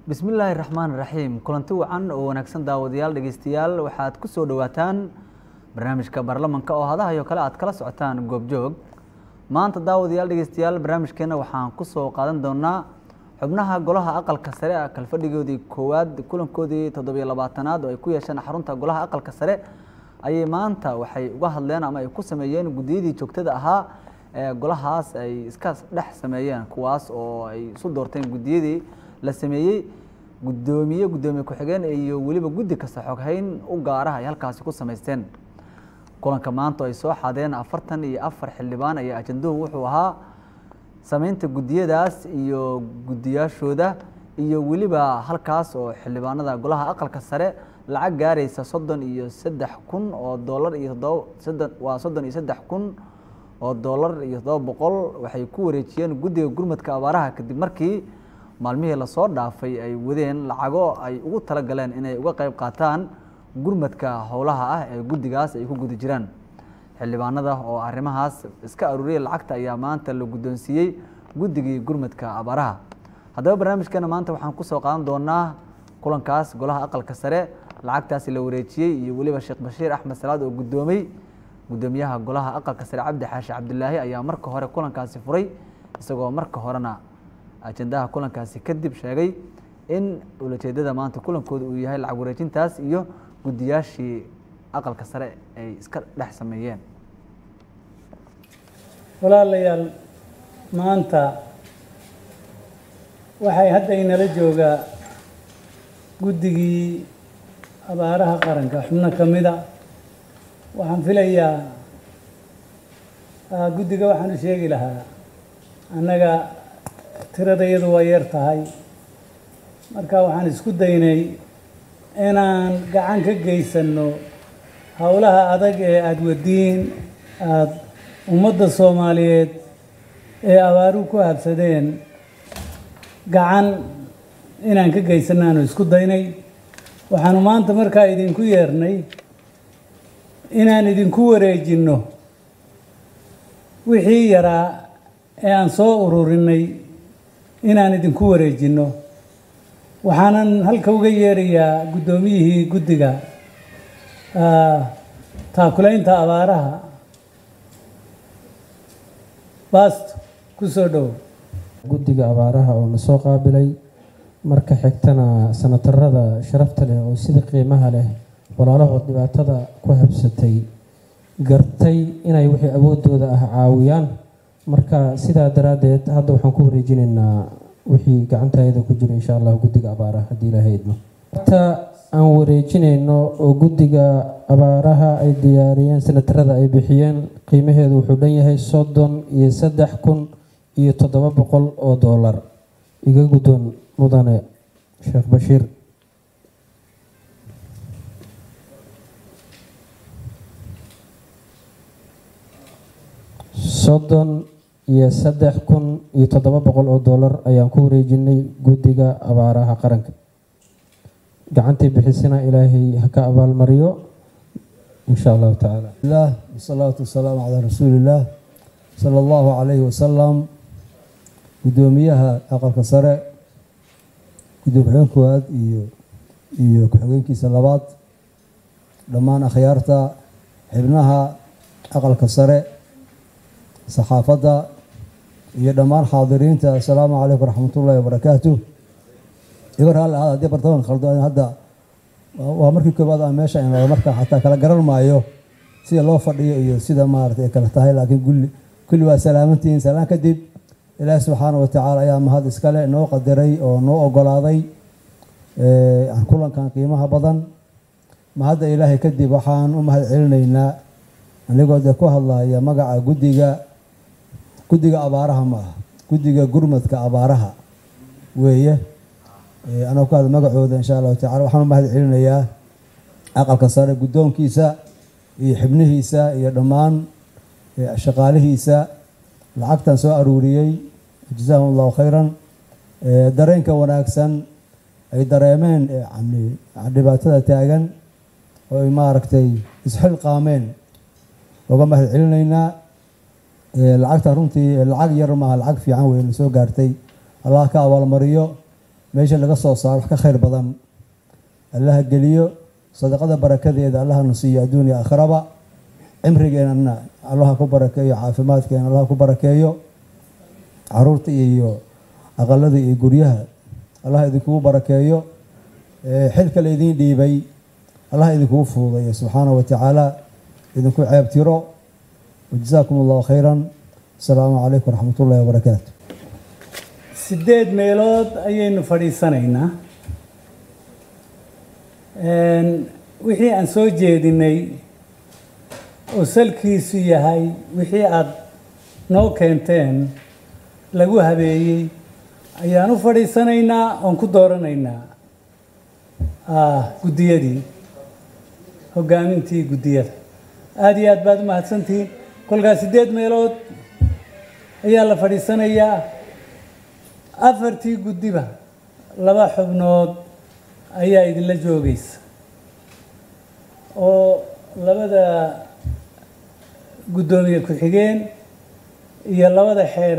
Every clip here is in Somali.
bismillaahi raxmaan raxiim kulanti wacan oo wanaagsan daawadayaal dhegeystayaal waxaad ku soo dhowaataan barnaamijka baarlamanka oo hadahayo kale aad kala socotaan goobjoog maanta daawadayaal dhegeystayaal barnaamijkeena waxaan ku soo qaadan doonaa xubnaha golaha aqalka sare kalfadhigoodii koowaad kulankoodii toddobiyo labaatanaad oo ay ku yeesheen xarunta golaha aqalka sare ayay maanta waxay uga hadleen ama ay ku sameeyeen guddiyadii joogtada ahaa ee golahaas ay iska dhex sameeyeen kuwaas oo ay isu doorteen guddiyadii la sameeyey guddoomiye guddoomiye ku-xigeen iyo weliba guddi kasta xoghayn u gaaraha ay halkaasi ku samaysteen kulanka maanta ay soo xadeen afartan iyo afar xildhibaan ayaa ajanduhu wuxuu ahaa sameynta guddiyadaas iyo guddiyaashooda iyo weliba halkaas oo xildhibaanada golaha aqalka sare lacag gaaraysa soddon iyo saddex kun oo doolar iyo toddoba soddon waa soddon iyo saddex kun oo doolar iyo toddoba boqol waxay ku wareejiyeen guddiga gurmadka abaaraha kadib markii maalmihii lasoo dhaafay ay wadeen lacago ay ugu talagaleen inay uga qayb qaataan gurmadka howlaha ah ee guddigaas ay ku guda jiraan xildhibaanada oo arrimahaas iska aruuriyay lacagta ayaa maanta la guddoonsiiyey guddigii gurmadka abaaraha haddaba barnaamijkeena maanta waxaan kusoo qaadan doonaa kulankaas golaha aqalka sare lacagtaasi la wareejiyey iyo weliba sheekh bashiir axmed salaad oo guddoomay guddoomiyaha golaha aqalka sare cabdi xaashi cabdilaahi ayaa marka hore kulankaasi furay isagoo marka horena ajendaha kulankaasi kadib sheegay in ulajeedada maanta kulankooda uu yahay lacag wareejintaas iyo guddiyaashii aqalka sare ay iska dhex sameeyeen walaalayaal maanta waxay hadda inala joogaa guddigii abaaraha qaranka xubno ka mida waxaan filayaa guddiga waxaan u sheegi lahaa annaga tirada iyadu waa yar tahay marka waxaan isku daynay inaan gacan ka geysanno howlaha adag ee aada wadiin aada ummadda soomaaliyeed ee abaaruhu ku habsadeen gacan inaan ka geysanno aanu isku daynay waxaanu maanta markaa idinku yeernay inaan idinku wareejinno wixii yaraa ee aan soo ururinay inaan idinku wareejinno waxaanan halka uga yeerayaa guddoomiyihii guddiga taakulaynta abaaraha baast ku soo dhow guddiga abaaraha oo na soo qaabilay marka xigtana sanatarada sharafta leh oo sida qiimaha leh walaalahood dhibaatada ku habsatay gartay inay wixii awoodooda ah caawiyaan marka sidaa daraaddeed hadda waxaan ku wareejinaynaa wixii gacantayada ku jira insha allah guddiga abaaraha haddii ilaahay idmo ta aan wareejinayno oo guddiga abaaraha ay diyaariyeen sanatarada ay bixiyeen qiimaheedu wuxuu dhan yahay soddon iyo saddex kun iyo toddoba boqol oo doolar iga guddoon mudane sheekh bashiir soddon iyo saddex kun iyo toddoba boqol oo doolar ayaan ku wareejinay guddiga abaaraha qaranka gacantii bixisana ilaahay ha ka abaalmariyo insha allahu tacaala lah wasalaatu wasalaamu calaa rasuulillaah sala allahu calayhi wasalam guddoomiyaha aqalka sare guddiga ku-xigeen koowaad iyo iyo ku-xigeenkiisa labaad dhammaan akhyaarta xibnaha aqalka sare saxaafadda iyo dhammaan xaadiriinta assalaamu calaykum waraxmatullahi wabarakaatu iga raalli ahaad haddii bartaman khaldo hadda waa markii koowaad aan meesha imado marka xataa kala garan maayo sida loo fadhiyo iyo sida maaragtay ay kala tahay laakiin kulli kulli waa salaamantihiin salaan kadib ilaahi subxaana wa tacaala ayaa mahad iskale noo qadaray oo noo ogolaaday kulankan qiimaha badan mahadda ilaahay kadib waxaan u mahad celinaynaa anigoo dee ku hadlaya magaca guddiga guddiga abaaraha ma aha guddiga gurmadka abaaraha weeye anoo ku hadla magacooda insha allahu tacala waxaan u mahad celinayaa aqalka sare guddoonkiisa iyo xibnihiisa iyo dhammaan shaqaalihiisa lacagtan soo aruuriyey jazaahum allahu khayran dareenka wanaagsan ay dareemeen dhibaatada taagan oo ay maaragtay isxilqaameen oga mahad celinaynaa lacagta runtii lacag yar maaha lacag fiican wey na soo gaartay allah ka abaalmariyo meesha laga soo saaro wax ka khayr badan allaha geliyo sadaqada barakadeeda allahana siiyo adduun iyo aakhiraba cimrigeenana allaha ku barakeeyo caafimaadkeena allaha ku barakeeyo caruurta iyo aqalada iyo guryaha allaha idinkugu barakeeyo xilka la idiin dhiibay allaha idinkugu fuudayo subxaanahu watacaala idinku ceebtiro wajazaakum allahu khayran asalaamu calaykum waraxmat ullahi wabarakaatu sideed meelood ayaynu fadhiisanaynaa wixii aan soo jeedinay oo salkiisu yahay wixii aada noo keenteen lagu habeeyey ayaan u fadhiisanaynaa oon ku dooranaynaa guddiyadii hoggaamintii guddiyada aada iyo aad baad u mahadsantihiin kolkaas sideed meelood ayaa la fadhiisanayaa afartii guddiba laba xubnood ayaa idinla joogaysa oo labada guddoomiye ku-xigeen iyo labada xeer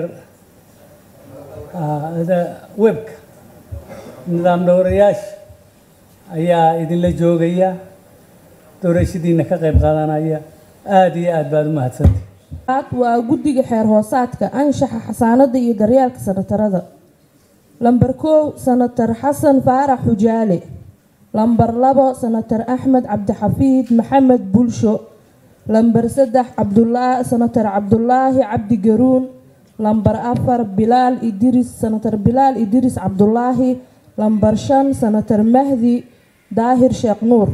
webka nidaam dhowrayaasha ayaa idinla joogaya doorashadiina ka qayb qaadanaya aada iyo aad baad u mahadsantihi waa guddiga xeer hoosaadka anshaxa xasaanada iyo daryeelka sanatarada lamber kow sanatar xasan faarax xujaale lamber labo sanatar axmed cabdixafiid maxamed bulsho lamber saddex cabdulaa sanatar cabdulaahi cabdi garuun lamber afar bilaal idris sanatar bilaal idris cabdulaahi lamber shan sanatar mahdi daahir sheekh nuur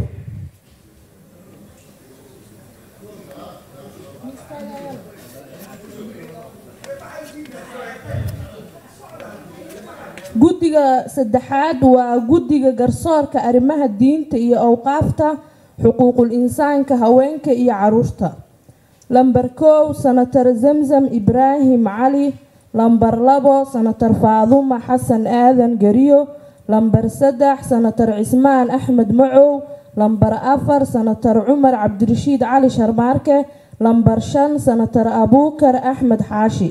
guddiga saddexaad waa guddiga garsoorka arrimaha diinta iyo awqaafta xuquuqul insaanka haweenka iyo caruurta lamber kow sanatar zamzam ibraahim cali lamber labo sanatar faaduma xasan aadan gariyo lamber saddex sanatar cismaan axmed macow lamber afar sanatar cumar cabdirashiid cali sharmaarke lamber shan sanatar abuukar axmed xaashi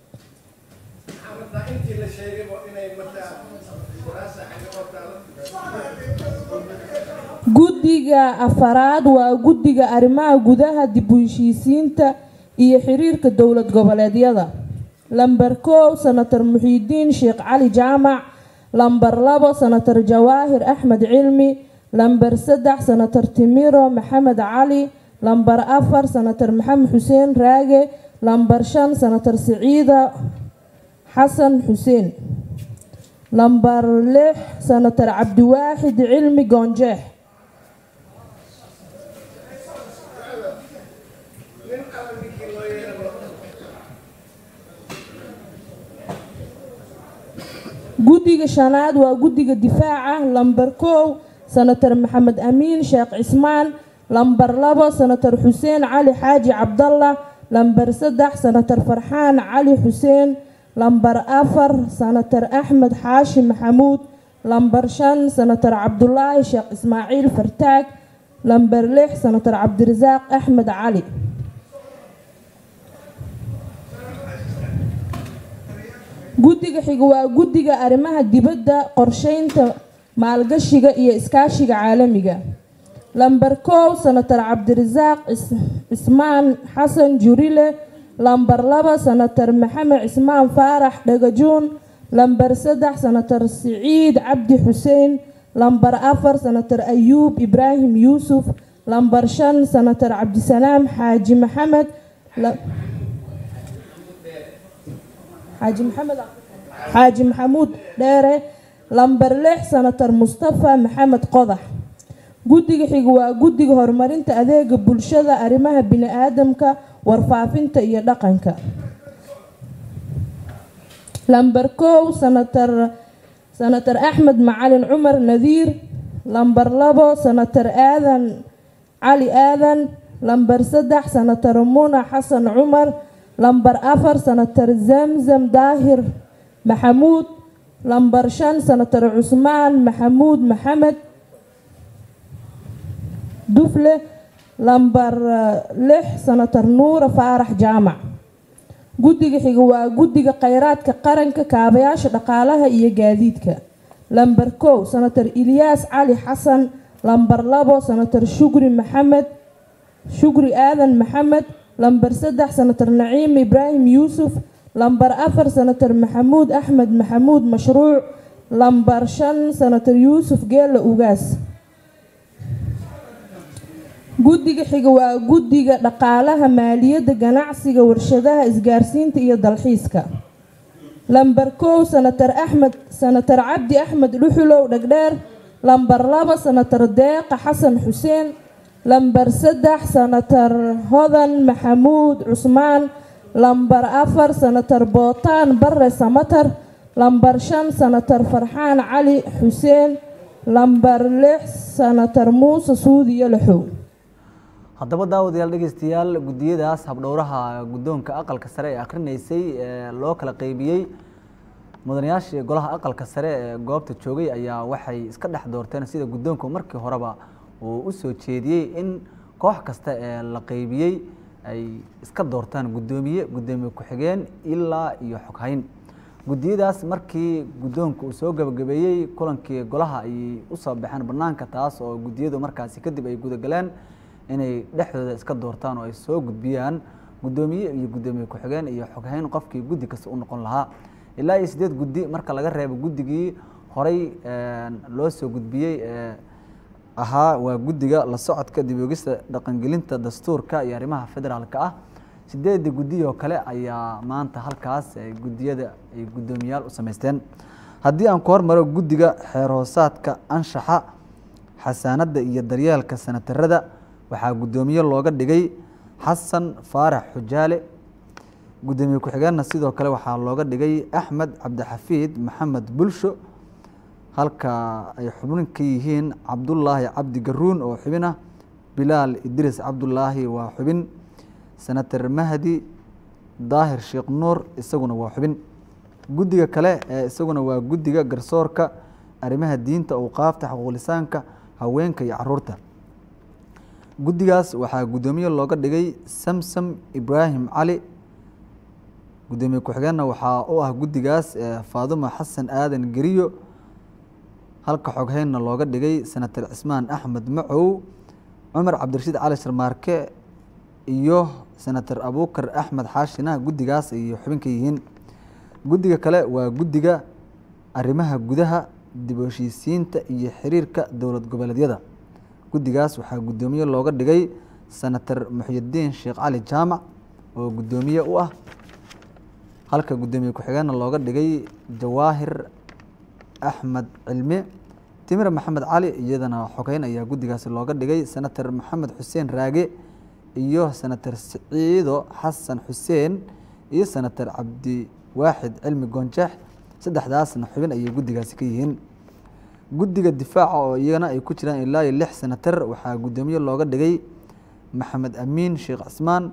guddiga afaraad waa guddiga arrimaha gudaha dib u heshiisiinta iyo xiriirka dowlad goboleedyada lamber kow sanatar muxiidiin sheekh cali jaamac lamber labo sanatar jawaahir axmed cilmi lamber saddex sanatar timiro maxamed cali lamber afar sanatar maxamed xuseen raage lamber shan sanatar siciida xasan xuseen lamber lix sanatar cabdiwaaxid cilmi goonjeex guddiga shanaad waa guddiga difaaca lamber kow sanatar maxamed amiin sheekh cismaan lamber labo sanatar xuseen cali xaaji cabdalla lamber saddex sanatar farxaan cali xuseen lamber afar sanatar axmed xaashi maxamuud lamber shan sanatar cabdulaahi sheekh ismaaciil fartaag lamber lix sanatar cabdirasaaq axmed cali guddiga xiga waa guddiga arrimaha dibadda qorsheynta maalgashiga iyo iskaashiga caalamiga lamber kow sanatar cabdirasaaq cismaan xasan jurile lamber laba sanatar maxamed cismaan faarax dhagajuun lamber saddex sanatar siciid cabdi xuseen lamber afar sanatar ayuub ibraahim yuusuf lamber shan sanatar cabdisalaam xaaji maxamed xaaji maxamed xaaji maxamuud dheere lamber lix sanatar mustafa maxamed qodax guddiga xiga waa guddiga horumarinta adeega bulshada arrimaha bini-aadamka warfaafinta iyo dhaqanka lamber kow sanatar sanatar axmed macalin cumar nadiir lamber labo sanatar aadan cali aadan lamber saddex sanatar muna xasan cumar lamber afar sanatar zamzam daahir maxamuud lamber shan sanatar cusmaan maxamuud maxamed dufle lamber lix sanatar nuura faarax jaamac guddiga xiga waa guddiga kheyraadka qaranka kaabayaasha dhaqaalaha iyo gaadiidka lamber kow senator ilyaas cali xasan lamber labo senator shukri maxamed shukri aadan maxamed lamber saddex senator naciim ibraahim yuusuf lamber afar senator maxamuud axmed maxamuud mashruuc lamber shan senator yuusuf geelle ugaas guddiga xiga waa guddiga dhaqaalaha maaliyadda ganacsiga warshadaha isgaarsiinta iyo dalxiiska lamber kow senator axmed senator cabdi axmed dhuxulow dhegdheer lamber laba senator deeqa xasan xuseen lamber saddex senator hodan maxamuud cusmaan lamber afar senator bootaan bare samatar lamber shan senator farxaan cali xuseen lamber lix senator muuse suudiyo laxow haddaba daawadayaal dhegeystayaal guddiyadaas habdhowraha guddoonka aqalka sare ee akrinaysay ee loo kala qeybiyey mudanayaashii golaha aqalka sare ee goobta joogay ayaa waxay iska dhex doorteen sida guddoonku markii horeba uu u soo jeediyey in koox kasta ee la qeybiyey ay iska doortaan guddoomiye guddoomiye ku-xigeen ilaa iyo xoghayn guddiyadaas markii guddoonku uu soo gabagabeeyey kulankii golaha ayay usoo baxeen banaanka taas oo guddiyadu markaasi kadib ay gudagaleen inay dhexdooda iska doortaan oo ay soo gudbiyaan guddoomiye iyo guddoomiye ku-xigeen iyo xoghayn qofkii guddi kasta u noqon lahaa ilaa iyo sideed guddi marka laga reebo guddigii horey loo soo gudbiyey ee ahaa waa guddiga la socodka dibogista dhaqangelinta dastuurka iyo arrimaha federaalka ah sideedii guddi oo kale ayaa maanta halkaas guddiyada ay guddoomiyaal u samaysteen haddii aan ku hormaro guddiga xeer hoosaadka anshaxa xasaanadda iyo daryeelka sanatarada waxaa guddoomiye looga dhigay xasan faarax xujaale guddoomiye ku-xigeenna sidoo kale waxaa looga dhigay axmed cabdixafiid maxamed bulsho halka ay xubnin ka yihiin cabdulaahi cabdi garuun oo xubin ah bilaal idriis cabdulaahi waa xubin senator mahdi daahir sheekh nuur isaguna waa xubin guddiga kale ee isaguna waa guddiga garsoorka arrimaha diinta awqaafta xuquuqlisaanka haweenka iyo caruurta guddigaas waxaa guddoomiye looga dhigay samsam ibraahim cali guddoomiye ku-xigeenna waxaa u ah guddigaas faaduma xasan aadan geriyo halka xogheynna looga dhigay senator cismaan axmed macow cumar cabdirashiid cali sharmaarke iyo senator abukar axmed xaashina guddigaas ayay xubin ka yihiin guddiga kale waa guddiga arrimaha gudaha dib u heshiisiinta iyo xiriirka dowlad goboleedyada guddigaas waxaa guddoomiye looga dhigay senator muxyidiin sheekh cali jaamac oo guddoomiye u ah halka guddoomiye ku-xigeenna looga dhigay jawaahir axmed cilmi timir maxamed cali iyadana xogeyn ayaa guddigaasi looga dhigay senator maxamed xuseen raage iyo senator siciido xasan xuseen iyo senator cabdiwaaxid cilmi goonjeex saddexdaasna xubin ayay guddigaasi ka yihiin guddiga difaaca oo iyagana ay ku jiraan ilaa iyo lix senatar waxaa guddoomiye looga dhigay maxamed amiin sheekh cismaan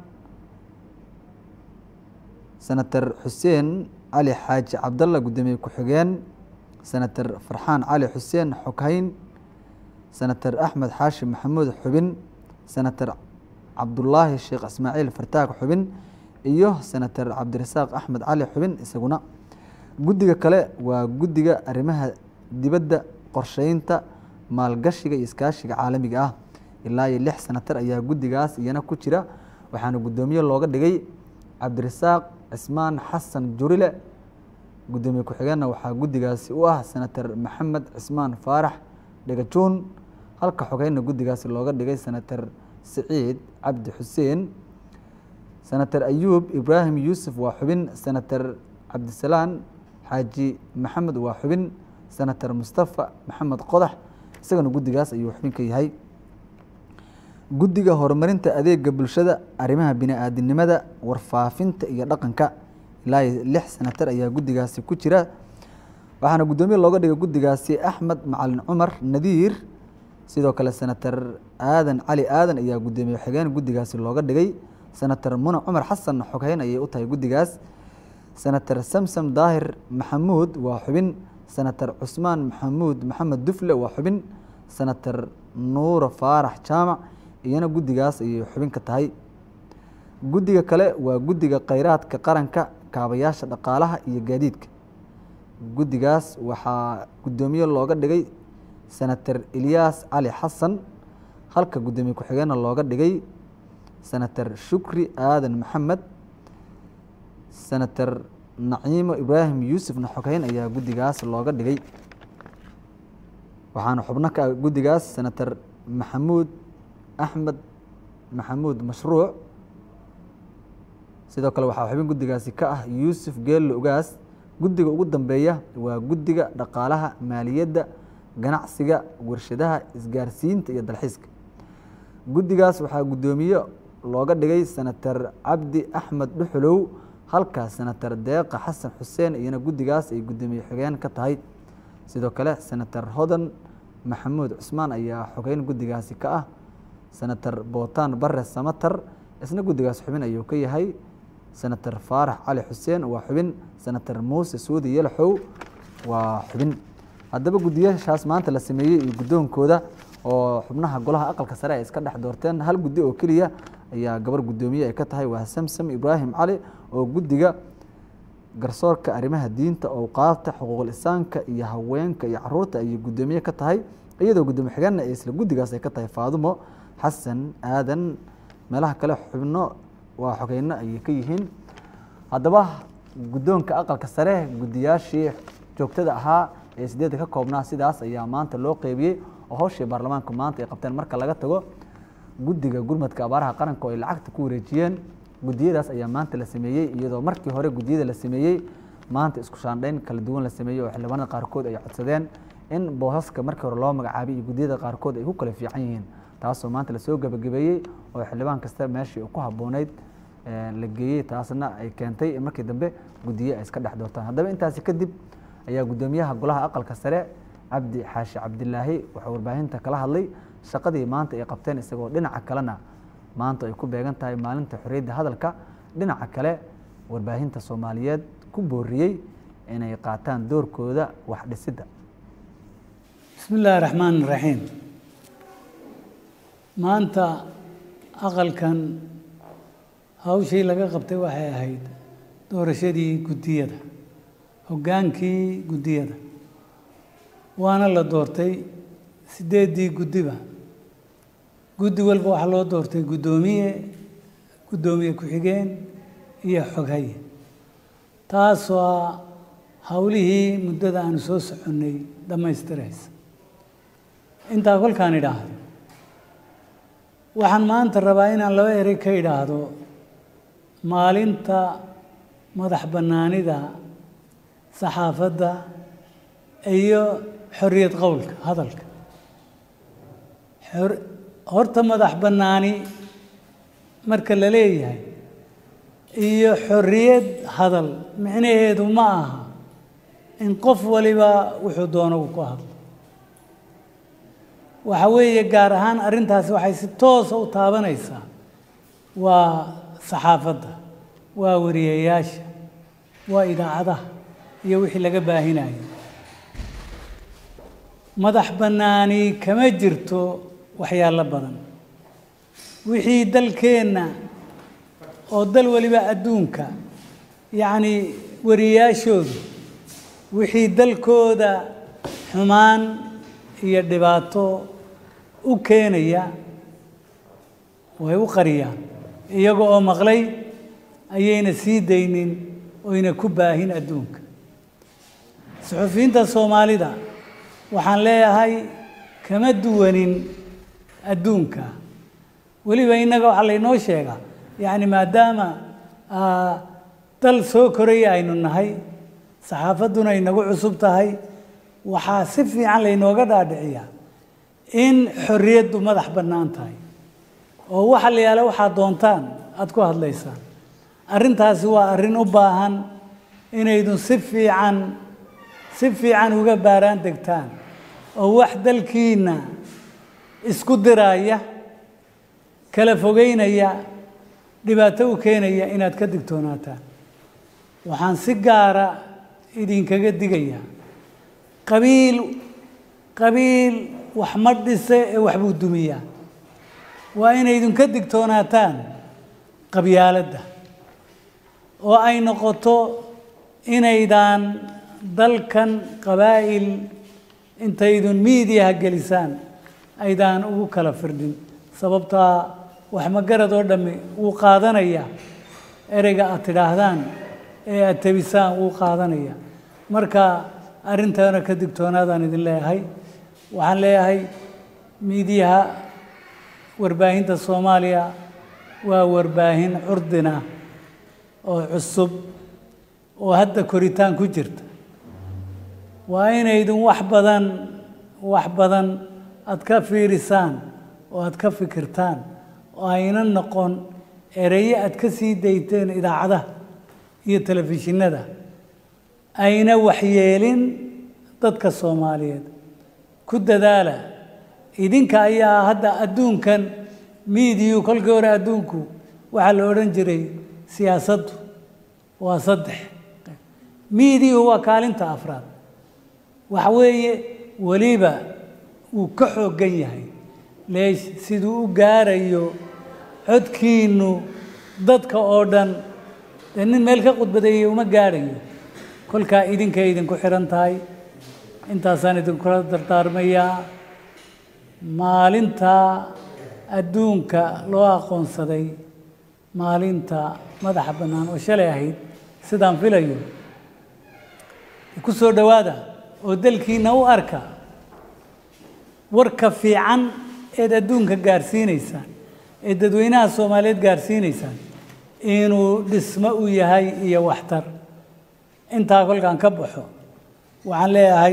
senator xuseen cali xaaji cabdalla guddoomiye ku-xigeen senator farxaan cali xuseen xoghayn senator axmed xaashi maxamuud xubin senator cabdulaahi sheekh ismaaciil fartaag xubin iyo senator cabdirasaaq axmed cali xubin isaguna guddiga kale waa guddiga arrimaha dibadda qorsheynta maalgashiga iyo iskaashiga caalamiga ah ilaa iyo lix senatar ayaa guddigaas iyana ku jira waxaana guddoomiye looga dhigay cabdirasaaq cismaan xasan jurile guddoomiye ku-xigeenna waxaa guddigaasi u ah senator maxamed cismaan faarax dhegajuun halka xogeynna guddigaasi looga dhigay senator siciid cabdi xuseen senator ayuub ibraahim yuusuf waa xubin senator cabdisalaan xaaji maxamed waa xubin senator mustafa maxamed qodax isagana guddigaas ayuu xubin ka yahay guddiga horumarinta adeega bulshada arrimaha bini-aadinimada warfaafinta iyo dhaqanka ilaa iyo lix senatar ayaa guddigaasi ku jira waxaana guddoomiye looga dhigay guddigaasi axmed macalin cumar nadiir sidoo kale senator aadan cali aadan ayaa guddoomiye xigeen guddigaasi looga dhigay senator muna cumar xasan xogheyn ayay u tahay guddigaas senator samsam daahir maxamuud waa xubin senator cusmaan maxamuud maxamed dufle waa xubin senator nuura faarax jaamac iyana guddigaas ayay xubin ka tahay guddiga kale waa guddiga kheyraadka qaranka kaabayaasha dhaqaalaha iyo gaadiidka guddigaas waxaa guddoomiye looga dhigay senator elyaas cali xasan halka guddoomiye ku-xigeenna looga dhigay senator shukri aadan maxamed senator naciimo ibraahim yuusufna xoghayn ayaa guddigaas looga dhigay waxaana xubno ka ah guddigaas senator maxamuud axmed maxamuud mashruuc sidoo kale waxaa xubin guddigaasi ka ah yuusuf geelle ugaas guddiga ugu dambeeya waa guddiga dhaqaalaha maaliyadda ganacsiga warshadaha isgaarsiinta iyo dalxiiska guddigaas waxaa guddoomiye looga dhigay senator cabdi axmed dhuxulow halka senator deeqa xasan xuseen iyana guddigaas ay guddoomiye xogeen ka tahay sidoo kale senator hodan maxamuud cusmaan ayaa xogeyn guddigaasi ka ah senator bootaan bare samatar isna guddigaas xubin ayuu ka yahay senator faarax cali xuseen waa xubin senator muuse suudi yalaxow waa xubin haddaba guddiyashaas maanta la sameeyey iyo guddoonkooda oo xubnaha golaha aqalka sare ay iska dhex doorteen hal guddi oo keliya ayaa gabar guddoomiye ay ka tahay waa samsam ibraahim cali oo guddiga garsoorka arrimaha diinta owqaafta xuquuqul insaanka iyo haweenka iyo caruurta ayay guddoomiye ka tahay iyadoo guddoomiye xigeenna ee isla guddigaas ay ka tahay faadumo xasan aadan meelaha kale xubno waa xogeyno ayay ka yihiin haddaba guddoonka aqalka sare guddiyaashii joogtada ahaa ee sideedda ka koobnaa sidaas ayaa maanta loo qeybiyey oo hawshii baarlamaanku maanta ay qabteen marka laga tago guddiga gurmadka abaaraha qaranka oo ay lacagta ku wareejiyeen guddiyadaas ayaa maanta la sameeyey iyadoo markii hore guddiyada la sameeyey maanta isku shaandhayn kala duwan la sameeyey oo xildhibaanada qaarkood ay codsadeen in boosaska markii hore loo magacaabay iyo guddiyada qaarkood ay ku kala fiican yihiin taasoo maanta lasoo gebagabeeyey oo xildhibaan kasta meeshii ku habbooneyd la geeyey taasna ay keentay in markii dambe guddiye ay iska dhex doortaan haddaba intaasi kadib ayaa guddoomiyaha golaha aqalka sare cabdi xaashi cabdilaahi wuxuu warbaahinta kala hadlay shaqadii maanta ay qabteen isagoo dhinaca kalena maanta ay ku beegan tahay maalinta xorriyadda hadalka dhinaca kale warbaahinta soomaaliyeed ku booriyey inay qaataan doorkooda wax dhisidda bismi illaahi raxmaan raxiim maanta aqalkan hawshii laga qabtay waxay ahayd doorashadii guddiyada hoggaankii guddiyada waana la doortay siddeeddii guddiba guddi walba waxaa loo doortay guddoomiye guddoomiye ku-xigeen iyo xoghaye taasoo ah howlihii muddada aanu soo soconnay dhammaystiraysa intaa kolkaan idhaahdo waxaan maanta rabaa inaan laba erey ka idhaahdo maalinta madax bannaanida saxaafadda iyo xorriyad qowlka hadalka horta madax bannaani marka la leeyahay iyo xorriyad hadal micnaheedu ma aha in qof waliba wuxuu doono uu ku hadlo waxa weeye gaar ahaan arrintaasi waxay si toosa u taabanaysaa waa saxaafadda waa wariyayaasha waa idaacadaha iyo wixii laga baahinayo madax bannaani kama jirto waxyaalo badan wixii dalkeenna oo dal waliba adduunka yacni wariyayaashoodu wixii dalkooda xumaan iyo dhibaato u keenaya way u qariyaan iyaga oo maqlay ayayna sii daynin oyna ku baahin adduunka suxufiyiinta soomaalida waxaan leeyahay kama duwanin adduunka weliba innaga waxaa laynoo sheegaa yacni maadaama dal soo koraya aynu nahay saxaafadduna inagu cusub tahay waxaa si fiican laynooga dhaadhiciyaa in xorriyaddu madax bannaan tahay oo waxa la yaala waxaad doontaan aada ku hadlaysaan arrintaasi waa arrin u baahan inaydun si fiican si fiican uga baaraan degtaan oo wax dalkiinna isku diraaya kala fogeynaya dhibaato u keenaya inaad ka digtoonaataan waxaan si gaara idinkaga digayaa qabiil qabiil wax ma dhise ee waxbuu dumiyaa waa inaydun ka digtoonaataan qabyaaladda oo ay noqoto inaydaan dalkan qabaa'il intaydun miidiyaha gelisaan aydaan ugu kala firdhin sababtaa wax magarad oo dhammi wuu qaadanaya ereyga aad tidhaahdaan ee aad tebisaan wuu qaadanaya marka arrintaana ka digtoonaadaan idin leeyahay waxaan leeyahay miidiyaha warbaahinta soomaaliya waa warbaahin curdina oo cusub oo hadda koritaan ku jirta waa inaydun wax badan wax badan aad ka fiirisaan oo aad ka fikirtaan oo ayna noqon ereye aad ka sii dayteen idaacadaha iyo telefishinada ayna waxyeelin dadka soomaaliyeed ku dadaala idinka ayaa hadda adduunkan miidiyu kolkii hore adduunku waxaa la odhan jiray siyaasaddu waa saddex miidiyuhu waa kaalinta afraad waxa weeye weliba wuu ka xooggan yahay leesh siduu u gaarayo codkiinnu dadka oo dhan dee nin meel ka khudbadeeyey uma gaarayo kolkaa idinkay idinku xihan tahay intaasaan idinkula dardaarmayaa maalinta adduunka loo aqoonsaday maalinta madaxa bannaan oo shalay ahayd sidaan filayo ku soo dhowaada oo dalkiina u arka warka fiican eed adduunka gaarsiinaysaan ee dadweynaha soomaaliyeed gaarsiinaysaan inuu dhismo u yahay iyo waxtar intaa kolkaan ka baxo waxaan leeyahay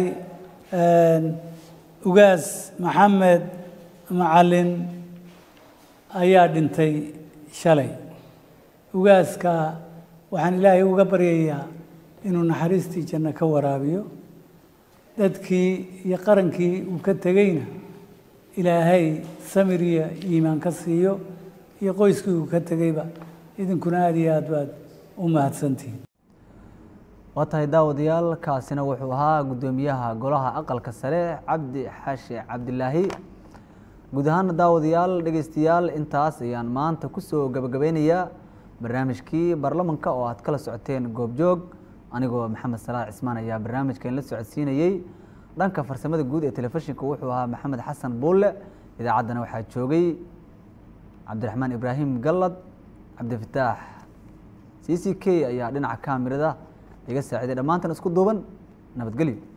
ugaas maxamed macalin ayaa dhintay shalay ugaaska waxaan ilaahay uga baryayaa inuu naxariistii janno ka waraabiyo dadkii iyo qarankii uu ka tegeyna ilaahay samir iyo iimaan ka siiyo iyo qoyskii uu ka tegeyba idinkuna aada iyo aad baad u mahadsantihiin waa tahay daawadayaal kaasina wuxuu ahaa guddoomiyaha golaha aqalka sare cabdi xaashi cabdilaahi guud ahaana daawadayaal dhegeystayaal intaas ayaan maanta kusoo gabagabeynayaa barnaamijkii baarlamanka oo aad kala socoteen goobjoog anigoo maxamed salaax cismaan ayaa barnaamijkan la socodsiinayey dhanka farsamada guud ee telefishinka wuxuu ahaa maxamed xasan buulle idaacaddana waxaa joogay cabdiraxmaan ibraahim gallad cabdifataax c c k ayaa dhinaca kaamirada iga saaciday dhammaantan isku duuban nabadgelyo